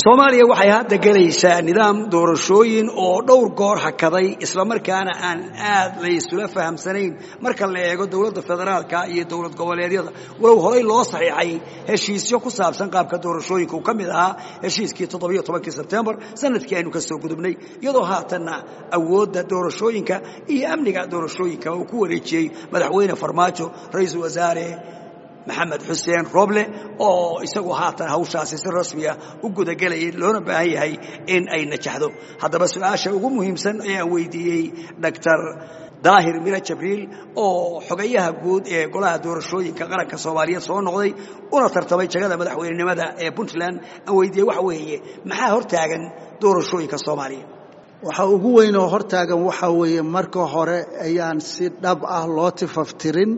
soomaaliya waxay hadda gelaysaa nidaam doorashooyin oo dhowr goor hakaday islamarkaana aan aad laysula fahamsanayn marka la eego dowladda federaalka iyo dowlad goboleedyada walow horey loo saxiixay heshiisyo ku saabsan qaabka doorashooyinka uu ka mid ahaa heshiiskii toddobiyo tobankii sebtembar sanadkii aynu ka soo gudubnay iyadoo haatanna awoodda doorashooyinka iyo amniga doorashooyinka uu ku wareejiyey madaxweyne farmaajo ra-iisul wasaare maxamed xuseen roble oo isagu haatan hawshaasi si rasmiya u gudagelayay loona baahan yahay in ay najaxdo haddaba su-aasha ugu muhiimsan ee aan weydiiyey doctor daahir mira jabriil oo xogayaha guud ee golaha doorashooyinka qaranka soomaaliyeed soo noqday una tartamay jagada madaxweynenimada ee puntland aan weydiiyey waxa weeye maxaa hortaagan doorashooyinka soomaaliya waxa ugu weyn oo hortaagan waxaa weeye marka hore ayaan si dhab ah loo tifaftirin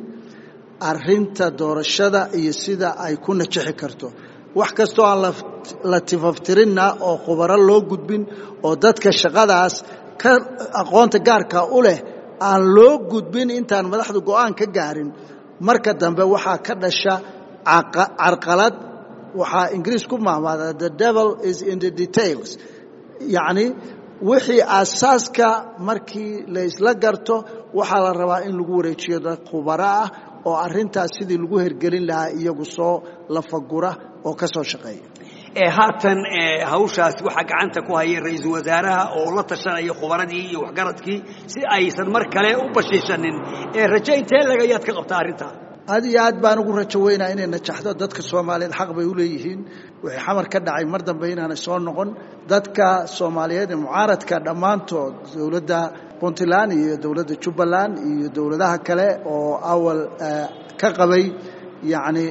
arinta doorashada iyo sida ay ku najixi karto wax kastoo aan la tifaftirinna oo khubaro loo gudbin oo dadka shaqadaas ka aqoonta gaarka u leh aan loo gudbin intaan madaxdu go'aan ka gaarin marka dambe waxaa ka dhasha carqalad waxaa ingiriis ku mahmaada the devil is in the details yacni wixii asaaska markii la isla garto waxaa la rabaa in lagu wareejiyo dad khubaro ah oo arintaas sidii lagu hergelin lahaa iyagu soo lafagura oo ka soo shaqeeya haatan hawshaas waxaa gacanta ku haya ra-iisul wasaaraha oo la tashanaya khubaradii iyo waxgaradkii si aysan mar kale u bashiishanin rajo intee lagayaad ka qabtaa arrintaa aad iyo aad baan ugu rajo weynaa inay najaxdo dadka soomaaliyeed xaq bay u leeyihiin wixii xamar ka dhacay mar dambe inaanay soo noqon dadka soomaaliyeed ee mucaaradka dhammaantood dowladda puntland iyo dowladda jubbaland iyo dowladaha kale oo awal ka qabay yacni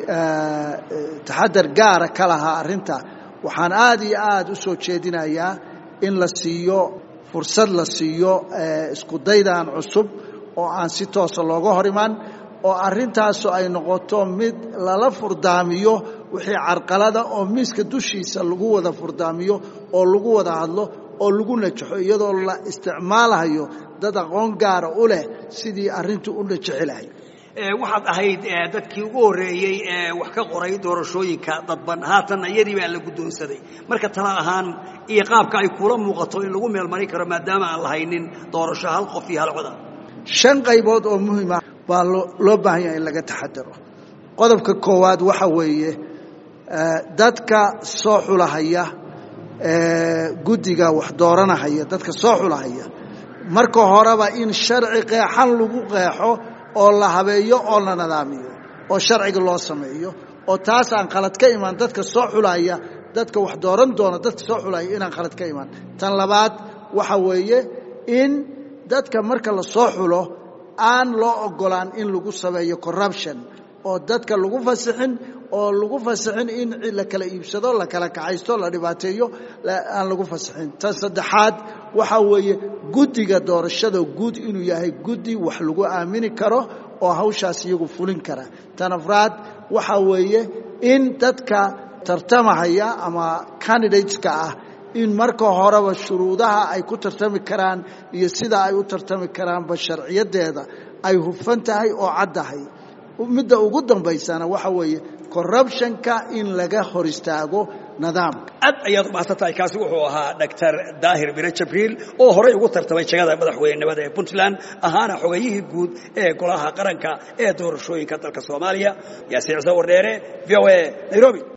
taxadar gaara ka lahaa arrinta waxaan aad iyo aad u soo jeedinayaa in la siiyo fursad la siiyo iskudaydan cusub oo aan si toosa looga hor iman oo arintaasu ay noqoto mid lala furdaamiyo wixii carqalada oo miiska dushiisa lagu wada furdaamiyo oo lagu wada hadlo oo lagu najaxo iyadoo la isticmaalayo dad aqoon gaara u leh sidii arintu u najixi lahay waxaad ahayd dadkii ugu horreeyey ee wax ka qoray doorashooyinka dadban haatanna iyadii baa la guddoonsaday marka tala ahaan iyo qaabka ay kula muuqato in lagu meelmarin karo maadaama aan lahaynin doorasho hal qof iyo hal coda shan qaybood oo muhiima baa loo baahan yahay in laga taxadaro qodobka koowaad waxa weeye dadka soo xulahaya guddiga wax dooranahaya dadka soo xulahaya marka horeba in sharci qeexan lagu qeexo oo la habeeyo oo la nadaamiyo oo sharciga loo sameeyo oo taas aan khalad ka imaan dadka soo xulaya dadka wax dooran doona dadka soo xulaya inaan khalad ka imaan tan labaad waxa weeye in dadka marka la soo xulo aan loo ogolaan in lagu sameeyo corruption oo dadka lagu fasixin oo lagu fasixin in la kala iibsado la kala kacaysto la dhibaateeyo aan lagu fasixin tan saddexaad waxaa weeye guddiga doorashada guud inuu yahay guddi wax lagu aamini karo oo hawshaas iyagu fulin kara tan afraad waxaa weeye in dadka tartamahaya ama candidateska ah in marka horeba shuruudaha ay ku tartami karaan iyo sida ay u tartami karaanba sharciyadeeda ay hufan tahay oo caddahay midda ugu dambaysana waxa weeye corruptionka in laga hor istaago nidaamka aad ayaad umahadsantahay kaasi wuxuu ahaa doctor daahir bire jabriil oo horey ugu tartamay jagada madaxweynenimada ee puntland ahaana xogayihii guud ee golaha qaranka ee doorashooyinka dalka soomaaliya yaasiin ciise wardheere v o a nairobi